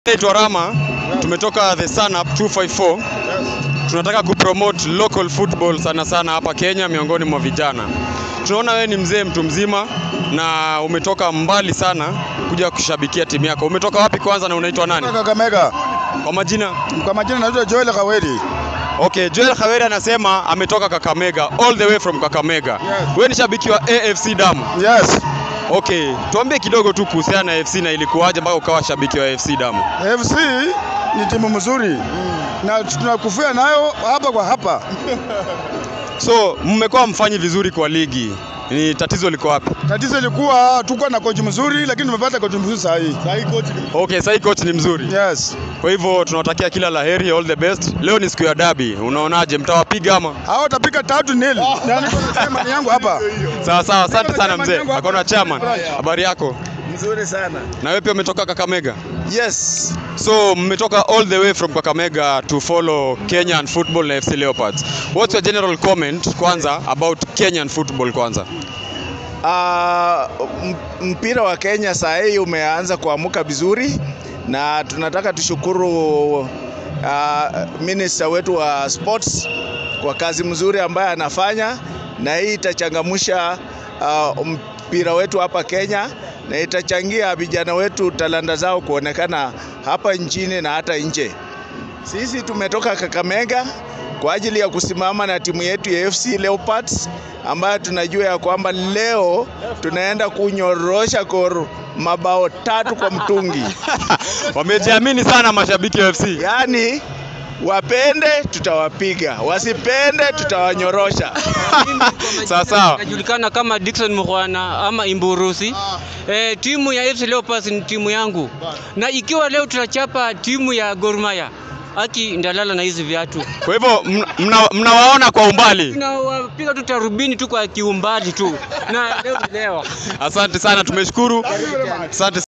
Naitwa Rama, tumetoka The Sun Up 254. Tunataka kupromote local football sana sana hapa Kenya miongoni mwa vijana. Tunaona wewe ni mzee mtu mzima na umetoka mbali sana kuja kushabikia timu yako. Umetoka wapi kwanza na unaitwa nani? Kakamega. Kwa majina? Kwa majina naitwa Joel Kaweri. Okay, Joel Khaweri anasema ametoka Kakamega, all the way from Kakamega. Yes. Wewe ni shabiki wa AFC Damu. Yes. Okay, tuambie kidogo tu kuhusiana na AFC na ilikuwaje mpaka ukawa shabiki wa AFC Damu. FC ni timu mzuri na tunakufia nayo hapa kwa hapa. So, mmekuwa mfanyi vizuri kwa ligi. Ni tatizo liko wapi? Tatizo ilikuwa tuko na kochi mzuri, lakini tumepata kochi mzuri saa hii. Okay, sasa hii coach ni mzuri. Yes. Kwa hivyo tunawatakia kila laheri, all the best. Leo ni siku ya dabi, unaonaje? Mtawapiga ama? Hao watapika tatu nil. Na niko na chairman yangu hapa. Sawa sawa, asante sana mzee. Akona chairman. Habari yako? Mzuri sana. Na wewe pia umetoka Kakamega? Yes. So mmetoka all the way from Kakamega to follow Kenyan football na FC Leopards. What's your general comment kwanza about Kenyan football kwanza? Uh, mpira wa Kenya saa hii umeanza kuamuka vizuri na tunataka tushukuru uh, minister wetu wa sports kwa kazi mzuri ambayo anafanya, na hii itachangamsha uh, mpira wetu hapa Kenya na itachangia vijana wetu talanta zao kuonekana hapa nchini na hata nje. Sisi tumetoka Kakamega kwa ajili ya kusimama na timu yetu ya FC Leopards ambayo tunajua ya kwamba leo tunaenda kunyorosha Gor mabao tatu kwa mtungi. Wamejiamini sana mashabiki wa FC. Yaani wapende tutawapiga, wasipende tutawanyorosha. Sawa sawa. Najulikana kama Dickson Mukhwana ama Imburusi. E, timu ya FC Leopards ni timu yangu, na ikiwa leo tutachapa timu ya Gor Mahia aki ndalala na hizi viatu, Kwa hivyo mna- mna- mnawaona kwa umbali. tunawapiga tu tarubini tu kwa kiumbali tu, na leo ni leo. Asante sana, tumeshukuru. Asante